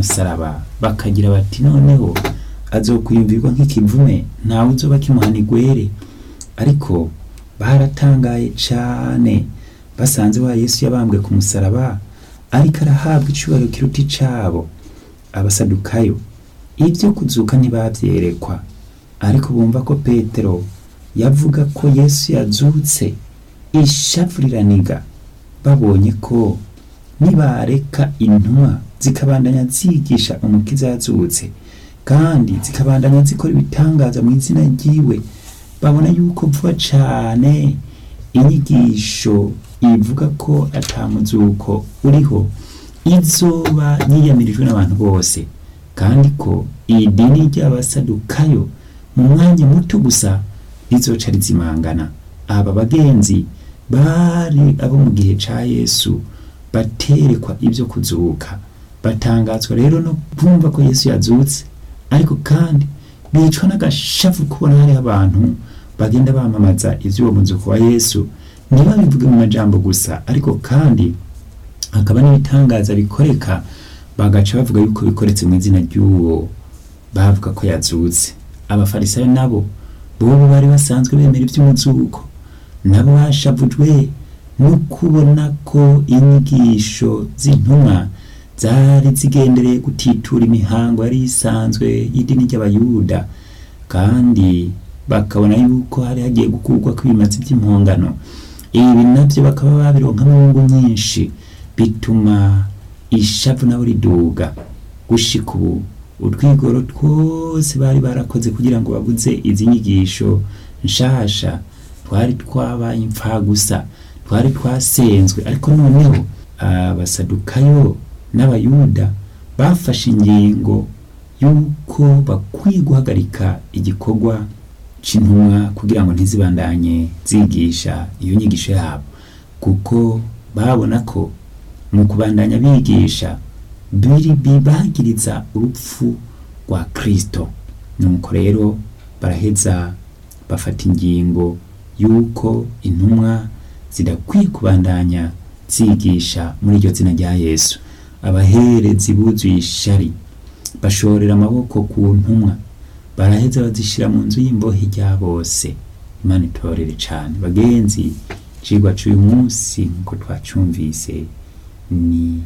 musaraba bakagira bati noneho azokwiyumvirwa nk'ikivume ntawe uzoba kimuhana igwere ariko baratangaye cane basanze wa yesu yabambwe ku musaraba ariko arahabwa icubahiro kiruta icabo abasadukayo ibyo kuzuka ntibavyerekwa ariko bumva ko petero yavuga ko yesu yazutse ishavu riraniga babonye ko nibareka intumwa zikabandanya zigisha umukiza yazutse kandi zikabandanya zikora ibitangaza mu izina ryiwe babona yuko vuba cane inyigisho ivuga ko atamuzuko uriho izoba yiyamirijwe n'abantu bose kandi ko iyi dini ry'abasadukayo mu mwanya muto gusa rizoca rizimangana aba bagenzi bari abo mu gihe ca yesu baterekwa ibyo kuzuka batangazwa rero no kumva ko yesu yazutse ariko kandi bicwa n'agashavu kubona hariho abantu bagenda bamamaza ivy'uwo muzuko wa yesu ntibabivuge mu majambo gusa ariko kandi hakaba n'ibitangaza bikoreka bagaca bavuga yuko bikoretse mu izina ry'uwo bavuga ko yazutse abafarisayo nabo bobo bari basanzwe bemera ivy'umuzuko nabo bashavujwe no kubona ko inyigisho z'intumwa zari zigendereye gutitura imihango yari isanzwe y'idini ry'abayuda kandi bakabona yuko hari hagiye gukurwa kw'ibimazi by'impongano ibi navyo bakaba babironkamwo inyungu nyinshi bituma ishavu nabo riduga gushika ubu utwigoro twose bari barakoze kugira ngo babuze izi nyigisho nshasha twari twabaye impfagusa twari twasenzwe ariko noneho abasadukayo n'abayuda bafashe ingingo yuko bakwiye guhagarika igikorwa c'intumwa kugira ngo ntizibandanye zigisha iyo nyigisho yabo kuko babona ko mu kubandanya bigisha biri bibagiriza urupfu rwa kristo nuko rero baraheza bafata ingingo yuko intumwa zidakwiye kubandanya zigisha muri iryo zina rya yesu abaherezi buzuye ishari bashorera amaboko ku ntumwa baraheza bazishira mu nzu y'imbohe rya bose imana itorere cane bagenzi icigwa c'uyu munsi nkuko twacumvise ni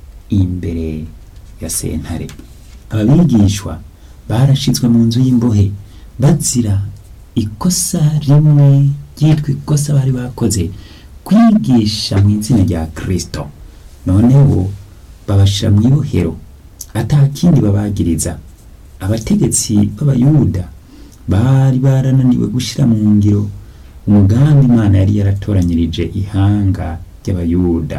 imbere ya sentare ababigishwa barashizwe mu nzu y'imbohe bazira ikosa rimwe ryitwa ikosa bari bakoze kwigisha mu izina rya kristo noneho babashira mu ibohero ata kindi babagiriza abategetsi b'abayuda bari barananiwe gushira mu ngiro umugambi imana yari yaratoranyirije ihanga ry'abayuda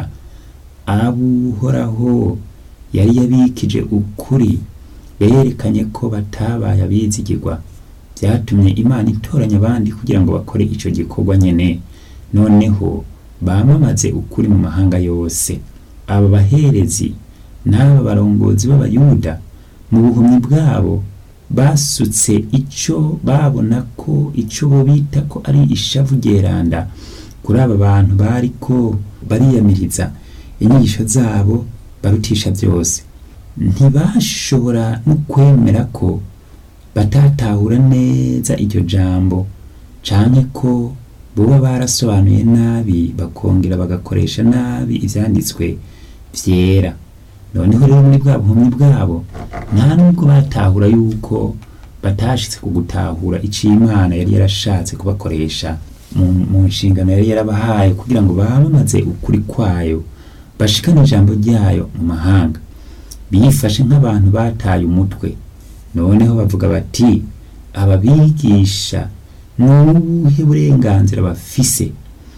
abuhoraho yari yabikije ukuri berekanye ko batabaye abizigirwa byatumye imana itoranya abandi kugira ngo bakore ico gikorwa nyene noneho bamamaze ukuri mu mahanga yose aba baherezi n'aba barongozi b'abayuda mu buhumyi bwabo basutse ico babona ko ico bo bita ko ari ishavu ryeranda kuri aba bantu bariko bariyamiriza inyigisho zabo barutisha byose ntibashobora no kwemera ko batatahura neza iryo jambo canke ko boba barasobanuye nabi bakongera bagakoresha nabi ivyanditswe vyera noneho rero muri bwa buhumyi bwabo nta nubwo batahura yuko batashitse ku gutahura ico imana yari yarashatse kubakoresha mu, mu nshingano yari yarabahaye kugira ngo bamamaze ukuri kwayo bashikane ijambo ryayo mu mahanga bifashe nk'abantu bataye umutwe noneho bavuga bati ababigisha n'ubuhe burenganzira bafise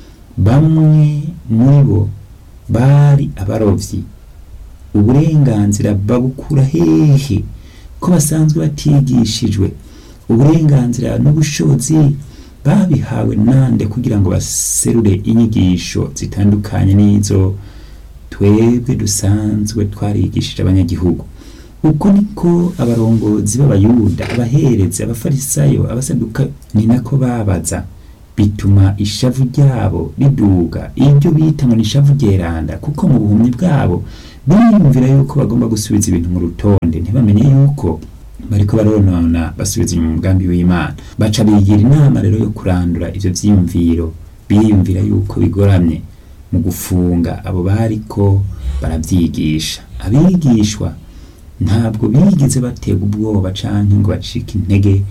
bamwe muri bo bari abarovyi uburenganzira babukura hehe ko basanzwe batigishijwe uburenganzira n'ubushobozi babihawe nande kugira ngo baserure inyigisho zitandukanye n'izo twebwe dusanzwe twarigishije abanyagihugu uko niko abarongozi b'abayuda abaherezi abafarisayo abasaduka ni nako babaza bituma ishavu ryabo riduga iryo bita ngo ni ishavu ryeranda kuko mu buhumyi bwabo biyumvira yuko bagomba gusubiza ibintu mu rutonde ntibamenye yuko bariko baronona basubiza inyuma umugambi w'imana baca bigira inama rero yo kurandura ivyo vyiyumviro biyumvira yuko bigoramye mu gufunga abo bariko baravyigisha abigishwa ntabwo bigeze batega ubwoba canke ngo bacike intege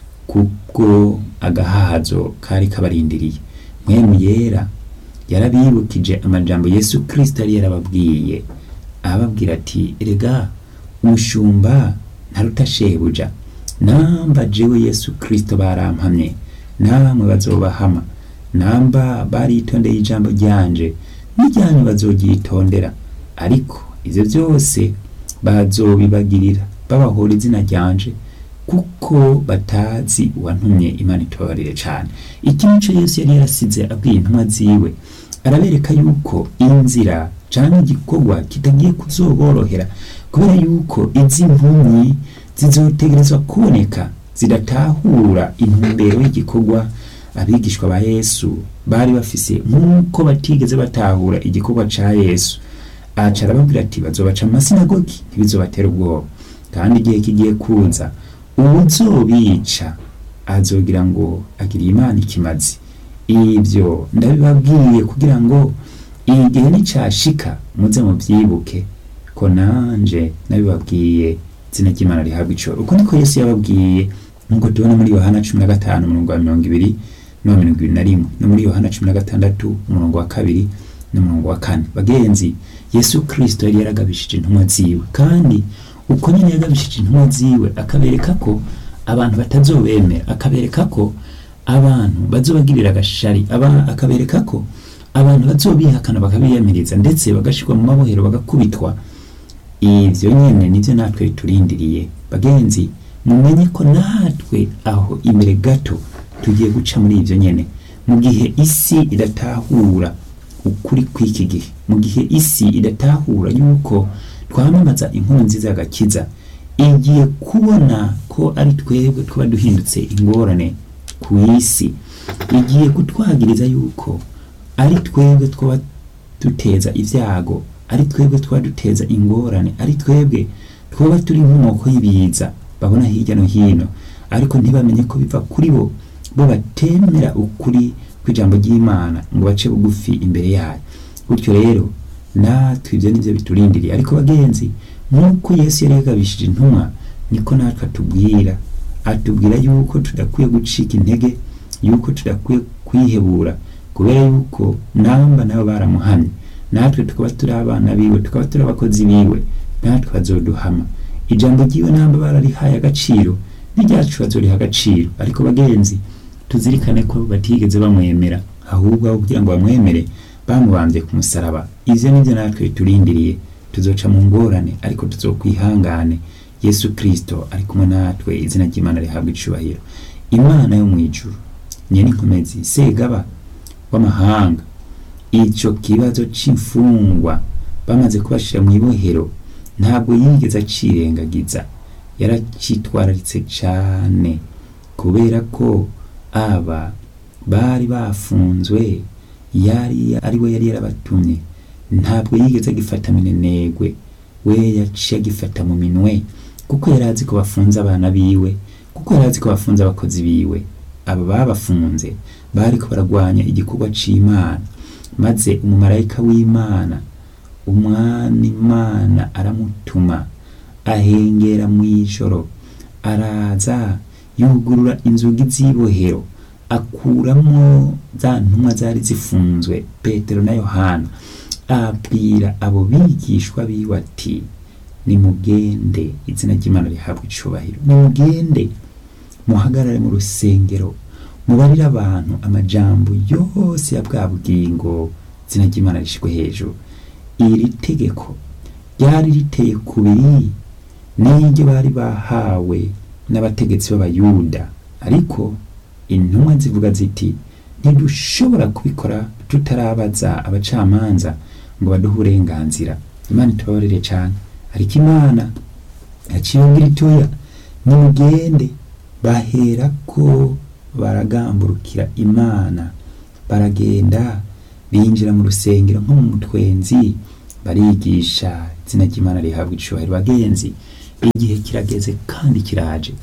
kubwo agahazo kari kabarindiriye mwemu yera yarabibukije amajambo yesu kristo yari yarababwiye ababwira ati erega umushumba ntaruta shebuja namba jewe yesu kristo barampamye namwe bazobahama namba baritondeye ijambo ryanje n'iryanyu bazoryitondera ariko ivyo vyose bazobibagirira babahora izina ryanje kuko batazi uwantumye imana itobarire cane iki nico yesu yari yarasize abwiye intumwa ziwe arabereka yuko inzira canke igikorwa kitagiye kuzoborohera kubera yuko izi ntumyi zizotegerezwa kuboneka zidatahura intumbero y'igikorwa abigishwa ba yesu bari bafise nk'uko batigeze batahura igikorwa ca yesu aca arababwira ati bazobaca mu masinagogi ntibizobatera ubwoba kandi igihe kigiye kuza uwuzobica azogira ngo agiriye imana ikimazi ibyo ndabibabwiye kugira ngo igihe nicashika muze muvyibuke ko nanje nabibabwiye izina ry'imana rihabwa icoro uko niko yesu yababwiye nk'uko tubona muri yohana cumi na gatanu umurongo wa mirongo ibiri n'uwa mirongo ibiri na rimwe no muri yohana cumi na gatandatu umurongo wa kabiri n'umurongo wa kane bagenzi yesu kristo yari yaragabishije intumwa ziwe kandi uko nyine yagabishije intumwa ziwe akabereka ko abantu batazobemera akabereka ko abantu bazobagirira agashari aba akabereka ko abantu bazobihakana bakabiyamiriza ndetse bagashirwa mu mabohero bagakubitwa ivyo nyene nivyo natwe turindiriye bagenzi mumenye ko natwe aho imbere gato tugiye guca muri ivyo nyene mu gihe isi idatahura ukuri kw'iki gihe mu gihe isi idatahura yuko twamamaza inkuru nziza y'agakiza igiye kubona ko ari twebwe tuba duhindutse ingorane ku isi igiye kutwagiriza yuko ari twebwe twaba duteza ibyago ari twebwe twaba duteza ingorane ari twebwe twaba turi nk'umoko y'ibiza babona hirya no hino ariko ntibamenye ko biva kuri bo bo batemera ukuri kw'ijambo ry'imana ngo bace bugufi imbere yayo gutyo rero natwe ibyo nivyo biturindiriye ariko bagenzi nk'uko yesu yari yagabishije intumwa niko natwe atubwira atubwira yuko tudakwiye gucika intege yuko tudakwiye kwihebura kubera yuko namba nabo baramuhamye natwe tukaba turi abana biwe tukaba turi abakozi biwe natwe bazoduhama ijambo ryiwe namba bararihaye agaciro n'iryacu bazoriha agaciro ariko bagenzi tuzirikane ko batigeze bamwemera ahubwo aho kugira ngo bamwemere bamubambye ku musaraba ivyo nivyo natwe biturindiriye tuzoca mu ngorane ariko tuzokwihangane yesu kristo ari kumwe natwe izina ry'imana rihabwa icubahiro imana yo mw'ijuru nyene inkomezi segaba w'amahanga ico kibazo c'imfungwa bamaze kubashira mw'ibohero ntabwo yigeze acirengagiza yaracitwararitse cane kubera ko aba bari bafunzwe yari ari we yari yarabatumye ntabwo yigeze agifata minenegwe we yaciye agifata mu minwe kuko yari azi ko bafunze abana biwe kuko yari azi ko bafunze abakozi biwe aba babafunze bariko baragwanya igikorwa c'imana maze umumarayika w'imana umwami imana aramutuma ahengera mw'ijoro araza yugurura inzugi z'ibohero akuramwo za ntumwa zari zifunzwe petero na yohana abwira abo bigishwa biwe ati nimugende izina ry'imana rihabwa icubahiro nimugende muhagarare mu rusengero mubarire abantu amajambo yose ya bwa bugingo izina ry'imana rishirwe hejuru iri tegeko ryari riteye kubiri n'iryo bari bahawe n'abategetsi b'abayuda ariko intumwa zivuga ziti ntidushobora kubikora tutarabaza abacamanza ngo baduhe uburenganzira imana itubabarire cyane ariko imana yaciye ngira itoya nimugende bahera ko baragamburukira imana baragenda binjira mu rusengero nko mu mutwenzi barigisha izina ry'imana rihabwa icubahiro bagenzi igihe kirageze kandi kiraje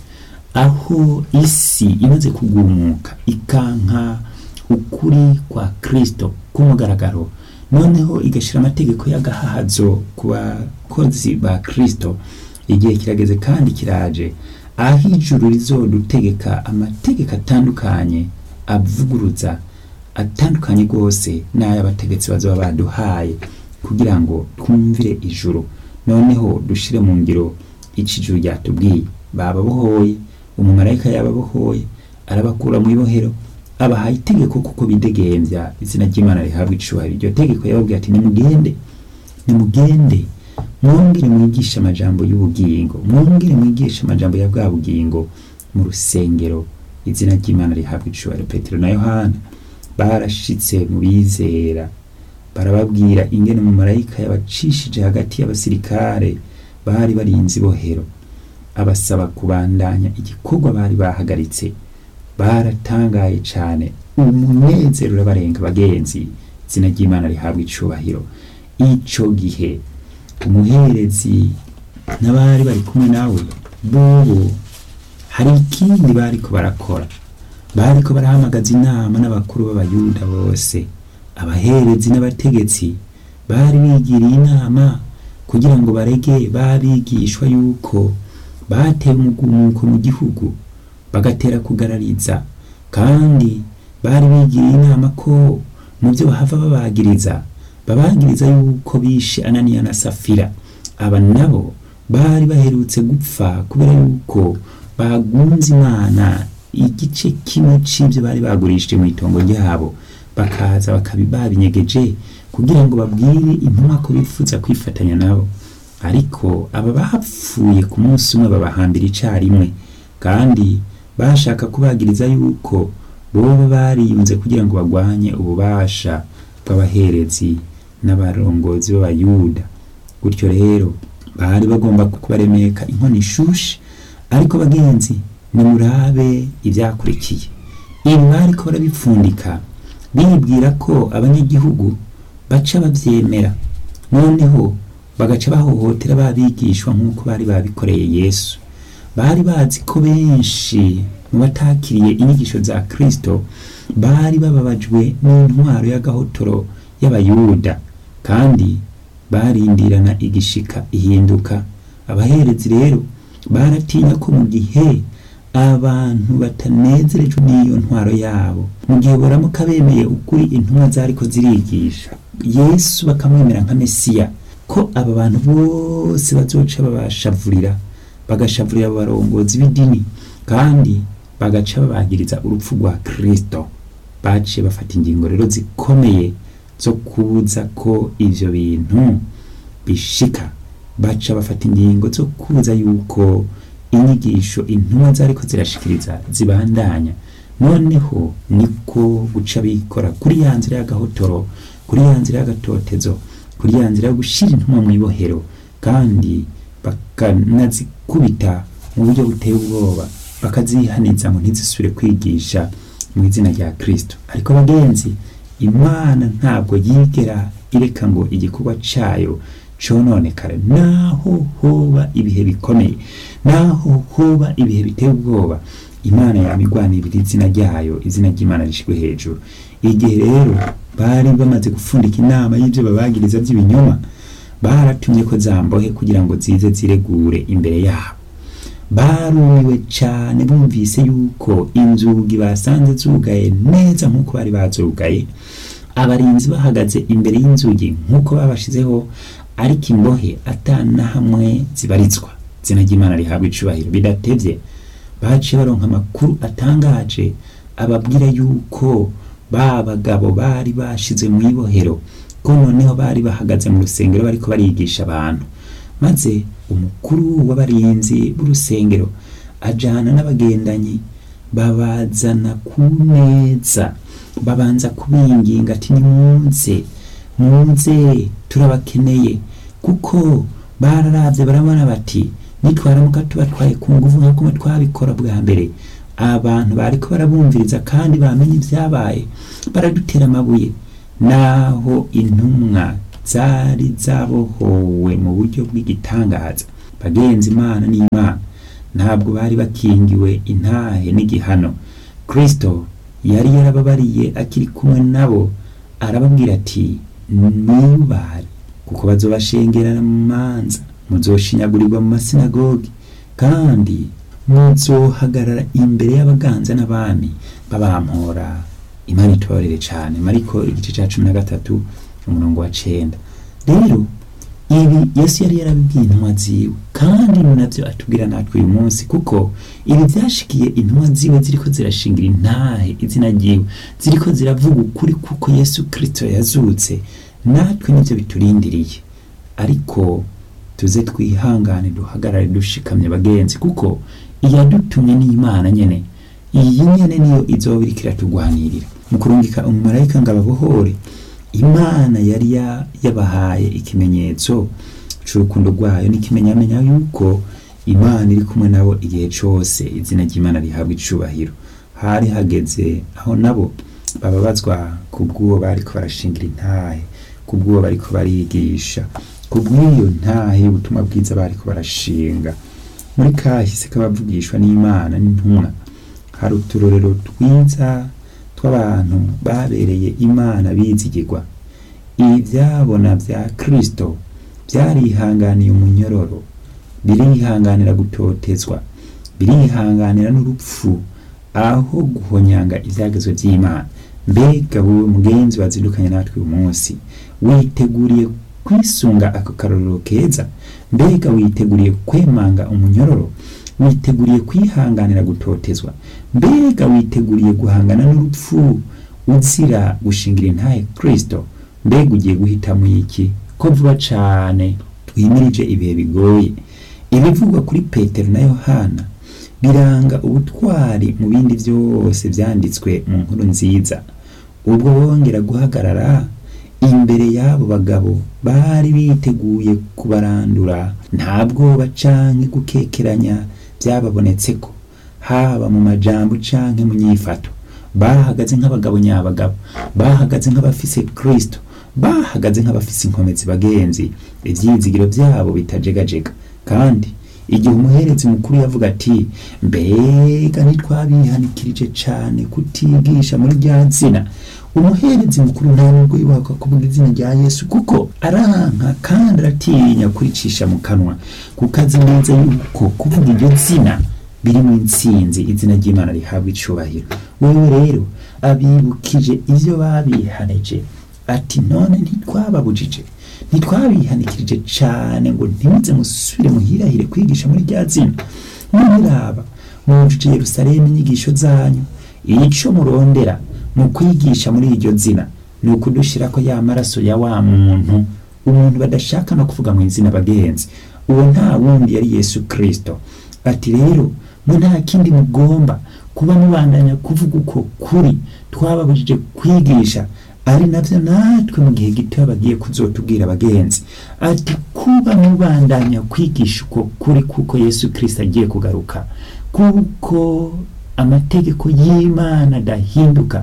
aho isi imaze kugumuka ikanka ukuri kwa kristo k'umugaragaro noneho igashira amategeko y'agahahazo ku bakozi ba kristo igihe kirageze kandi kiraje aho ijuru rizodutegeka amategeko atandukanye avuguruza atandukanye rwose n'ay'abategetsi bazaba baduhaye kugira ngo twumvire ijuru noneho dushire mu ngiro ico ijuru ryatubwiye bababohoye umumarayika yababohoye arabakura mu ibohero abahaye itegeko kuko bidegembya izina ry'imana rihabwa icubahiro iryo tegeko yababwiye ati nimugende nimugende mwongere mwigishe amajambo y'ubugingo mwongere mwigishe amajambo ya bwa bugingo mu rusengero izina ry'imana rihabwa icubahiro petero na yohana barashitse mu bizera barababwira ingene umumarayika yabacishije hagati y'abasirikare bari barinze ibohero abasaba kubandanya igikorwa bari bahagaritse baratangaye cane umunezero urabarenga bagenzi izina ry'imana rihabwa icubahiro ico gihe umuherezi n'abari bari kumwe nawe bobo hari ikindi bariko barakora bariko barahamagaza inama n'abakuru b'abayuda bose abaherezi n'abategetsi bari bigiriye inama kugira ngo barege babigishwa yuko bateye umugumuko mu gihugu bagatera kugarariza kandi bari bigiriye inama ko mu byo bahava babagiriza babagiriza yuko bishe ananiya na safira aba nabo bari baherutse gupfa kubera yuko bagunze imana igice kimwe c'ivyo bari bagurishije mu itongo ryabo bakaza bakabi babinyegeje kugira ngo babwire intumwa ko bifuza kwifatanya nabo ariko aba bapfuye ku munsi umwe babahambira icarimwe kandi bashaka kubagiriza yuko boba bariyunze kugira ngo bagwanye ububasha bw'abaherezi n'abarongozi b'abayuda gutyo rero bari bagomba kubaremeka inkono ishushe ariko bagenzi nimurabe ibyakurikiye ibi bariko barabipfundika bibwira ko abanyagihugu baca bavyemera noneho bagaca bahohotera babigishwa nk'uko bari babikoreye yesu bari bazi ko benshi mu batakiriye inyigisho za kristo bari bababajwe n'intwaro y'agahotoro y'abayuda kandi barindirana igishika ihinduka abaherezi rero baratinya ko mu gihe abantu batanezerejwe n'iyo ntwaro yabo mu gihe boramuka bemeye ukuri intumwa zariko zirigisha yesu bakamwemera nka mesiya ko aba bantu bose bazoca babashavurira bagashavurira abo barongozi b'idini kandi bagaca babagiriza urupfu rwa kristo baciye bafata ingingo rero zikomeye zo kubuza ko ivyo bintu bishika baca bafata ingingo zo kubuza yuko inyigisho intumwa zariko zirashikiriza zibandanya noneho niko guca bikora kuri ya nzira y'agahotoro kuri ya nzira y'agatotezo kuri ya nzira yo gushira intumwa mu ibohero kandi bakanazikubita mu buryo buteye ubwoba bakazihaniza ngo ntizisubire kwigisha mu izina rya kristo ariko bagenzi imana ntabwo yigera ireka ngo igikorwa cayo cononekara naho hoba ibihe bikomeye naho hoba ibihe biteye ubwoba imana yamigwanirira izina ryayo izina ry'imana rishigwe hejuru igihe rero bari bamaze gupfundika inama y'ibyo babagiriza by'ibinyoma baratumye ko zambohe kugira ngo zize ziregure imbere yabo barumiwe cyane bumvise yuko inzugi basanze zugaye neza nk'uko bari bazugaye abarinzi bahagaze imbere y'inzugi nk'uko babashizeho ariko imbohe atana hamwe zibarizwa izina ry'imana rihabwa icubahiro bidatevye baciye baronka amakuru atangaje ababwira yuko ba bagabo bari bashize mu ibohero ko noneho bari bahagaze mu rusengero bariko barigisha abantu maze umukuru w'abarinzi b'urusengero ajana n'abagendanyi babazana ku meza babanza kubinginga ati nimuze muze turabakeneye kuko bararavye barabona bati nitwaramuka tubatwaye ku nguvu nk'uko twabikora bwa mbere abantu bariko barabumviriza kandi bamenye ibyabaye baradutera amabuye naho intumwa zari zabohowe mu buryo bw'igitangaza bagenzi imana n'imana ntabwo bari bakingiwe intahe n'igihano kristo yari yarababariye akiri kumwe nabo arababwira ati niyubare kuko bazobashengerana mu manza muzoshinyagurirwa mu masinagogi kandi muzohagarara imbere y'abaganza n'abami babampora imana itobarere cyane mariko igice cya cumi na gatatu umurongo wa cenda rero ibi yesu yari yarabibwiye intumwa ziwe kandi ni nabyo atubwira natwe uyu munsi kuko ibi byashikiye intumwa ziwe ziriko zirashingira intahe izina ryiwe ziriko ziravuga ukuri kuko yesu kirisito yazutse natwe nibyo biturindiriye ariko tuze twihangane duhagarare dushikamye bagenzi kuko iyadutumye n'imana nyene iyi nyene niyo izoba iriko iratugwanirira mu kurungika umumarayika ngo ababohore imana yari ya- yabahaye ikimenyetso c'urukundo rwayo n'ikimenyamenya yuko imana iri kumwe nabo igihe cose izina ry'imana rihabwa icubahiro hari hageze aho nabo bababazwa kubw'uwo bariko barashingira intahe kubw'uwo bariko barigisha kubw'iyo ntahe y'ubutumwa bwiza bariko barashinga muri kahise k'abavugishwa n'imana n'intumwa hari uturorero twiza tw'abantu babereye imana bizigirwa ibyabona bya kristo byarihanganiye umunyororo birihanganira gutotezwa birihanganira n'urupfu aho guhonyanga ibyagezwe by'imana mbega wowe mugenzi wazindukanye natwe uyu munsi witeguriye kwisunga ako karorero keza mbega witeguriye kwemanga umunyororo witeguriye kwihanganira gutotezwa mbega witeguriye guhangana n'urupfu uzira gushingira intahe kristo mbega ugiye guhitamo iki ko vuba cane twimirije ibihe bigoye ibivugwa kuri petero na yohana biranga ubutwari mu bindi byose byanditswe mu nkuru nziza ubwo bongera guhagarara imbere y'abo bagabo bari biteguye kubarandura nta bwoba canke gukekeranya byababonetseko haba mu majambo canke mu nyifato bahagaze nk'abagabo nyabagabo bahagaze nk'abafise kristo bahagaze nk'abafise inkomezi bagenzi ivyizigiro byabo bitajegajega kandi igihe umuherezi mukuru yavuga ati mbega ntitwabihanikirije cane kutigisha muri rya zina umuherezi mukuru nta nubwo yubaka kuvuga izina rya yesu kuko aranka kandi aratinya kuricisha mu kanwa kuko azi neza yuko kuvuga iryo zina biri mu intsinzi izina ry'imana rihabwa icubahiro wewe rero abibukije ivyo babihanije ati none ntitwababujije ntitwabihanikirije cane ngo ntimuze musubire muhirahire kwigisha muri rya zina muraba mwujuje yerusalemu inyigisho zanyu ico murondera mu kwigisha muri iryo zina ni ukudushirako ya maraso ya wa muntu umuntu badashaka no kuvuga mu izina bagenzi uwo nta wundi yari yesu kristo ati rero mwe nta kindi mugomba kuba mubandanya kuvuga uko kuri twababujije kwigisha ari navyo natwe mu gihe gito bagiye kuzotubwira abagenzi ati kuba mubandanya kwigisha uko kuri kuko yesu kristo agiye kugaruka kuko amategeko y'imana adahinduka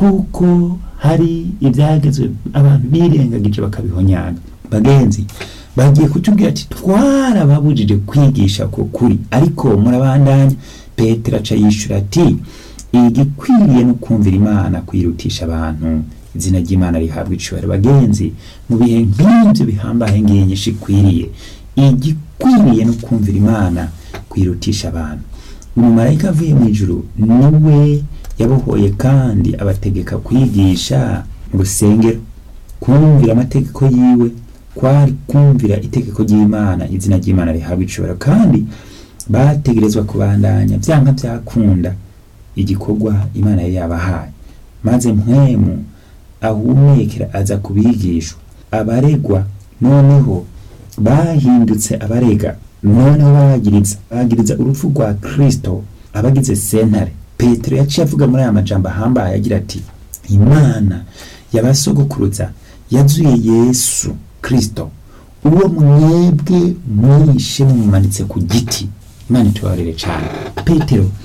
kuko hari ibyagezwe abantu birengagije bakabihonyanga bagenzi bagiye kutubwira ati twarababujije kwigisha ko kuri ariko murabandanya petero aca yishura ati igikwiriye no kumvira imana kwirutisha abantu izina ry'imana rihabwa icubahiro bagenzi mu bihe nk'ibyo bihambaye nginyinshi ikwiriye igikwiriye no kumvira imana kwirutisha abantu umumarayika avuye mu ijuru niwe yabohoye kandi abategeka kwigisha mu rusengero kumvira amategeko yiwe kwari kumvira itegeko ry'imana izina ry'imana rihabwa icubahiro kandi bategerezwa kubandanya byanka byakunda igikorwa imana yari yabahaye maze mpwemu ahumekera aza kubigishwa abaregwa noneho bahindutse abarega noneho bagiriza bagiriza urupfu rwa kristo abagize sentare petero yaciye avuga muri aya majambo ahambaye agira ati imana yabasogokuruza yazuye yesu kristo uwo mwebwe mwishe mumumanitse ku giti imana itubabarire cyane petero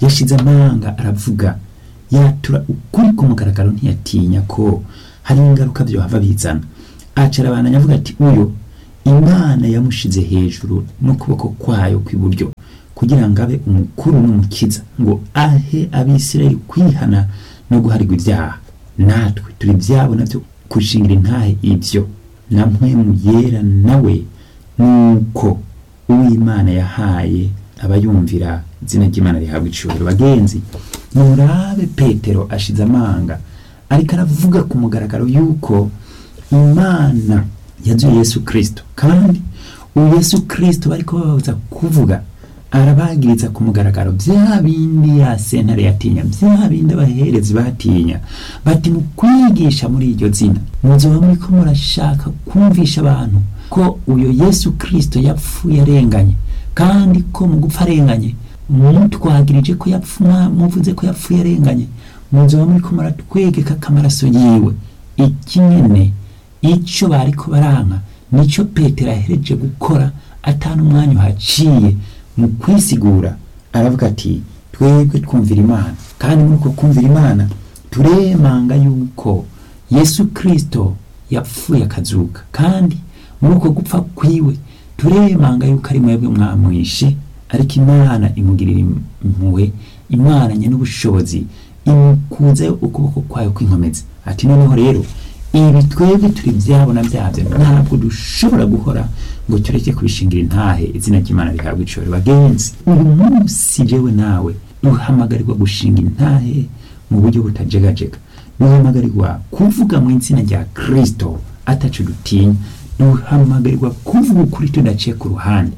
yashize amanga aravuga yatura ukuri ku mugaragaro ntiyatinya ko hari ingaruka byohava bizana acara abantu avuga ati uyu imana yamushize hejuru n'ukuboko kwayo kw'iburyo kugira ngo abe umukuru n'umukiza ngo ahe abisirayeli kwihana no guharirwa ibyaha natwe turi ibyabo nabyo gushingira intahe ibyo na mpwemu yera nawe nuko uw'imana yahaye abayumvira izina ry'imana rihabwa icubahiro bagenzi murabe petero ashize amanga ariko aravuga ku mugaragaro yuko imana yazuye yesu kirisito kandi uwo yesu kirisito bariko bababuza kuvuga arabagiriza ku mugaragaro bya bindi ya sentare yatinya bya bindi abaherezi batinya bati mu kwigisha muri iryo zina muzoba muriko murashaka kumvisha abantu ko uyo yesu kirisito yapfuye arenganye kandi ko mu gupfa arenganye mutwagirije ko yapfuma muvuze ko yapfuye arenganye muzoba muriko muratwegeka k'amaraso yiwe iki nyene ico bariko baranka nico petero ahereje gukora atanu umwanya uhaciye mu kwisigura aravuga ati twebwe twumvira imana kandi muri uko kumvira imana turemanga yuko yesu kirisito yapfuye akazuka kandi muri uko gupfa kwiwe turemanga yuko ari mwebwe mwamwishe ariko imana imugirira impuhwe imana nye n'ubushobozi imukuzeho ukuboko kwayo kw'inkomezi ati noneho rero ibi twebwe turi byabo na byabyo ntabwo dushobora guhora ngo tureke kubishingira intahe izina ry'imana rihabwa icoro bagenzi uyu munsi jewe nawe duhamagarirwa gushinga intahe mu buryo butajegajega duhamagarirwa kuvuga mu izina rya kirisito atacu dutinya duhamagarirwa kuvuga ukuri tudaciye ku ruhande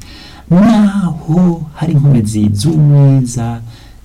naho hari inkomezi z'umwiza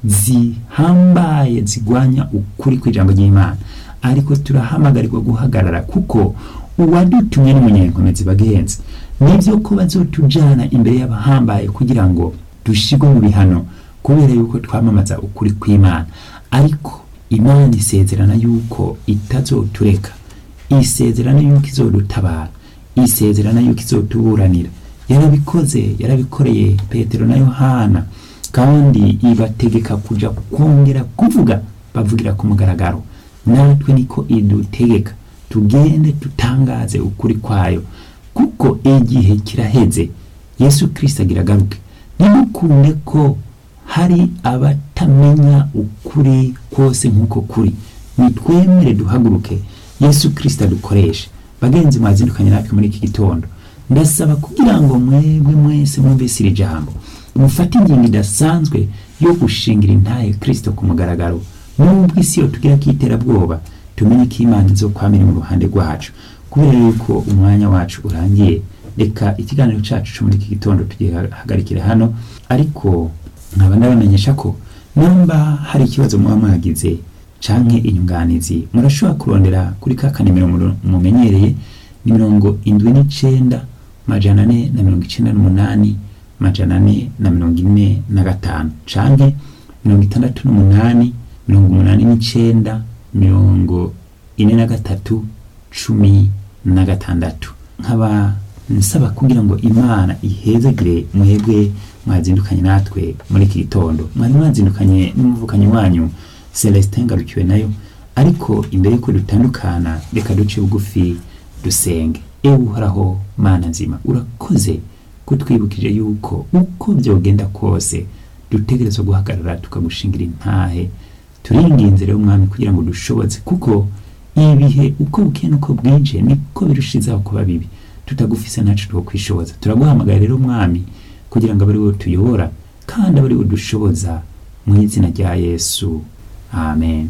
zihambaye zigwanya ukuri kw'ijambo ry'imana ariko turahamagarirwa guhagarara kuko uwadutumye n'umunyenkomezi bagenzi nibyo ko bazotujana imbere y'abahambaye kugira ngo dushigwe mu bihano kubera yuko twamamaza ukuri kw'imana ariko imana isezerana yuko itazotureka isezerana yuko izodutabara isezerana yuko izotuburanira yarabikoze yarabikoreye petero na yohana kandi ibategeka kuja kongera kuvuga bavugira ku mugaragaro natwe niko idutegeka tugende tutangaze ukuri kwayo kuko igihe kiraheze yesu kirisito agira agaruke ntimukunde ko hari abatamenya ukuri kose nk'uko kuri nitwemere duhaguruke yesu kirisito adukoreshe bagenzi mwazindukanye natwe muri iki gitondo ndasaba kugira ngo mwebwe mwese mwumvise iri jambo mufate ingingo idasanzwe yo gushingira intaye kirisito ku mugaragaro nubwo isi yo tugira ko iterabwoba tumenye ko imana izokwamira mu ruhande rwacu kubera yuko umwanya wacu urangiye reka ikiganiro cyacu cyo muri iki gitondo tugihagarikire hano ariko nkaba nabamenyesha ko namba hari ikibazo muba mwagize canke inyunganizi murashobora kurondera kuri ka kanimero mumenyereye ni mirongo indwi n'icenda majana ane na mirongo icenda n'umunani majana ane na mirongo ine na gatanu canke mirongo itandatu n'umunani mirongo umunani n'icenda mirongo ine na gatatu cumi na gatandatu nkaba nsaba kugira ngo imana ihezagire mwebwe mwazindukanye natwe muri iki gitondo mwari mwazindukanye n'umuvukanyi wanyu celestin ngarukiwe nayo ariko imbere yuko dutandukana reka duce bugufi dusenge ewe uhoraho mana nzima urakoze kutwibukije yuko uko byogenda kose dutegerezwa guhagarara tukagushingira intahe turinginze rero umwami kugira ngo dushobotse kuko ibihe uko bukeye n'uko bwinje niko birushizaho kuba bibi tutagufise ntacu two kwishoboza turaguhamagara rero umwami kugira ngo abe ari wowe tuyobora kandi abe ari wowe dushoboza mu izina rya yesu amen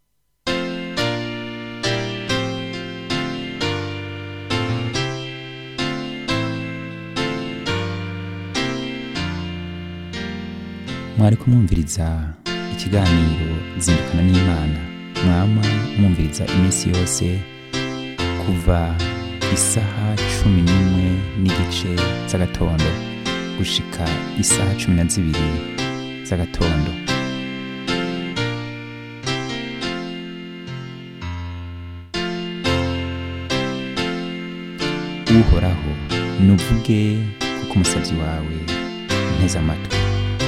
mwari kumwumviriza ikiganiro zindukana n'imana mwama mwumviriza iminsi yose kuva isaha cumi n'imwe n'igice z'agatondo gushika isaha cumi na zibiri z'agatondo uhoraho nuvuge kuko umusabyi wawe nteze amatwi